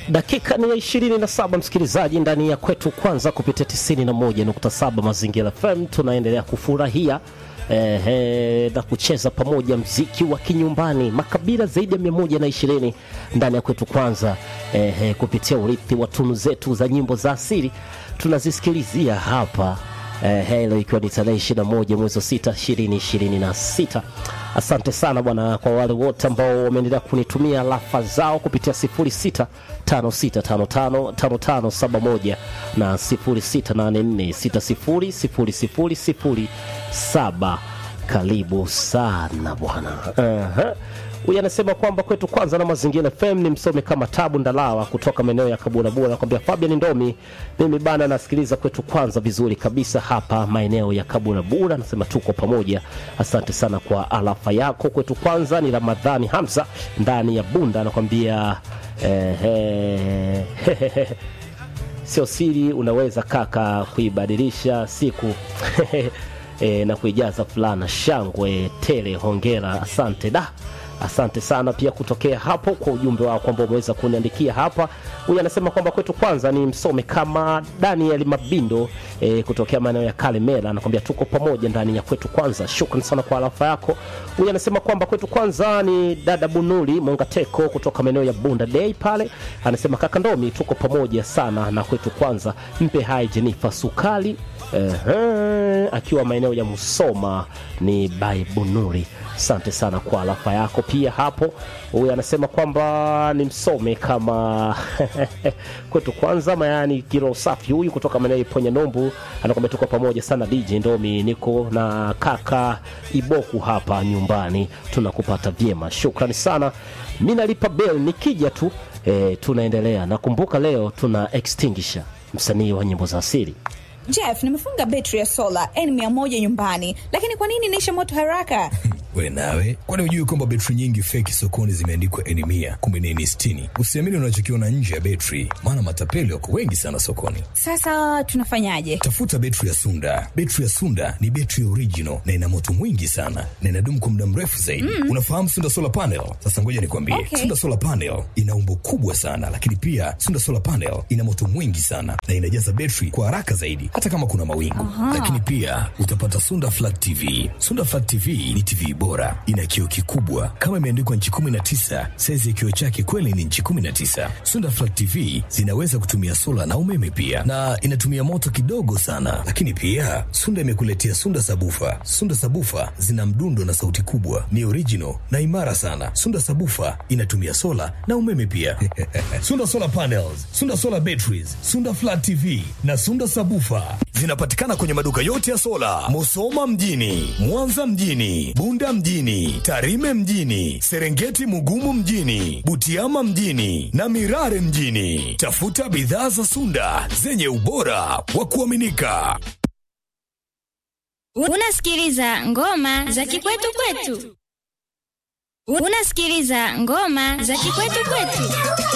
Dakika ni ya ishirini na saba msikilizaji, ndani ya kwetu kwanza kupitia 91.7 Mazingira FM tunaendelea kufurahia eh, na kucheza pamoja mziki wa kinyumbani, makabila zaidi ya 120 ndani ya kwetu kwanza eh, kupitia urithi wa tunu zetu za nyimbo za asili tunazisikilizia hapa eh, leo ikiwa ni tarehe 21 mwezi wa 6 2026. Asante sana bwana kwa wale wote ambao wameendelea kunitumia lafa zao kupitia 0656555571 na 0684600007. Karibu sana bwana. Aha. Huyu anasema kwamba kwetu kwanza na Mazingira FM ni msome kama Tabu Ndalawa kutoka maeneo ya Kabura nakwambia Fabian Ndomi, mimi bana nasikiliza kwetu kwanza vizuri kabisa hapa maeneo ya Kabura Bura, anasema tuko pamoja. Asante sana kwa alafa yako. Kwetu kwanza ni Ramadhani Hamza ndani ya Bunda, anakwambia eh, eh, sio siri, unaweza kaka kuibadilisha siku e, na kuijaza fulana shangwe tele. Hongera, asante da asante sana pia kutokea hapo kwa ujumbe wao kwamba umeweza kuniandikia hapa. Huyu anasema kwamba kwetu kwanza ni msome kama Daniel Mabindo e, kutokea maeneo ya Kalemera, anakwambia tuko pamoja ndani ya kwetu kwanza. Shukrani sana kwa alafa yako. Huyu anasema kwamba kwetu kwanza ni dada Bunuli Mongateko kutoka maeneo ya Bunda Day pale, anasema kaka Ndomi, tuko pamoja sana na kwetu kwanza. Mpe hai Jenifa Sukali Ehe, akiwa maeneo ya Musoma ni by Bunuri. Asante sana kwa alafa yako pia hapo. Huyu anasema kwamba ni msome kama kwetu kwanza mayani kilo safi. Huyu kutoka maeneo ya Ponya Nombu anakwambia tuko pamoja sana DJ Ndomi, niko na kaka Iboku hapa nyumbani, tunakupata vyema. Shukrani sana. Mimi nalipa bell nikija tu e, tunaendelea. Nakumbuka leo tuna extinguisher msanii wa nyimbo za asili Jeff, nimefunga betri ya sola N100 nyumbani, lakini kwa nini inaisha moto haraka? We nawe, kwani hujui kwamba betri nyingi feki sokoni zimeandikwa N mia kumbe ni N sitini? Usiamini unachokiona nje ya betri, maana matapeli wako wengi sana sokoni. Sasa tunafanyaje? Tafuta betri ya Sunda. Betri ya Sunda ni betri original na ina moto mwingi sana na inadumu kwa muda mrefu zaidi. Mm. Unafahamu Sunda solar panel? Sasa ngoja nikwambie, Okay. Sunda solar panel ina umbo kubwa sana, lakini pia Sunda solar panel ina moto mwingi sana na inajaza betri kwa haraka zaidi, hata kama kuna mawingu. Lakini pia utapata Sunda flat TV. Sunda flat TV ni TV bora, ina kioo kikubwa kama imeandikwa nchi 19. Saizi ya kioo chake kweli ni nchi 19. Sunda flat TV zinaweza kutumia sola na umeme pia, na inatumia moto kidogo sana. Lakini pia Sunda imekuletea Sunda sabufa. Sunda sabufa zina mdundo na sauti kubwa, ni original na imara sana. Sunda sabufa inatumia sola na umeme pia. Sunda solar panels, Sunda solar batteries, Sunda flat TV na Sunda sabufa zinapatikana kwenye maduka yote ya sola, Musoma mjini, Mwanza mjini, Bunda mjini, Tarime mjini, Serengeti Mugumu mjini, Butiama mjini na Mirare mjini. Tafuta bidhaa za Sunda zenye ubora wa kuaminika. Unasikiliza ngoma za kikwetu kwetu. Unasikiliza ngoma za kikwetu kwetu.